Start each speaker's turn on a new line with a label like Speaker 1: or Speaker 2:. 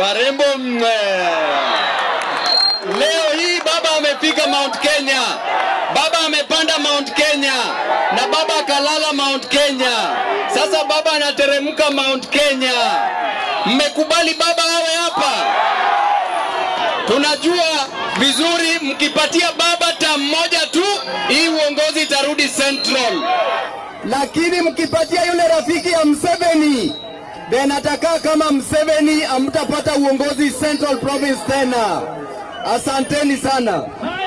Speaker 1: Warembo mwe. Leo hii baba amefika Mount Kenya, baba amepanda Mount Kenya na baba akalala Mount Kenya. Sasa baba anateremka Mount Kenya. Mmekubali baba awe hapa? Tunajua vizuri, mkipatia baba tamu moja tu, hii uongozi itarudi Central.
Speaker 2: lakini mkipatia yule rafiki ya Mseveni then atakaa kama Mseveni, amtapata uongozi Central Province tena. Asanteni sana.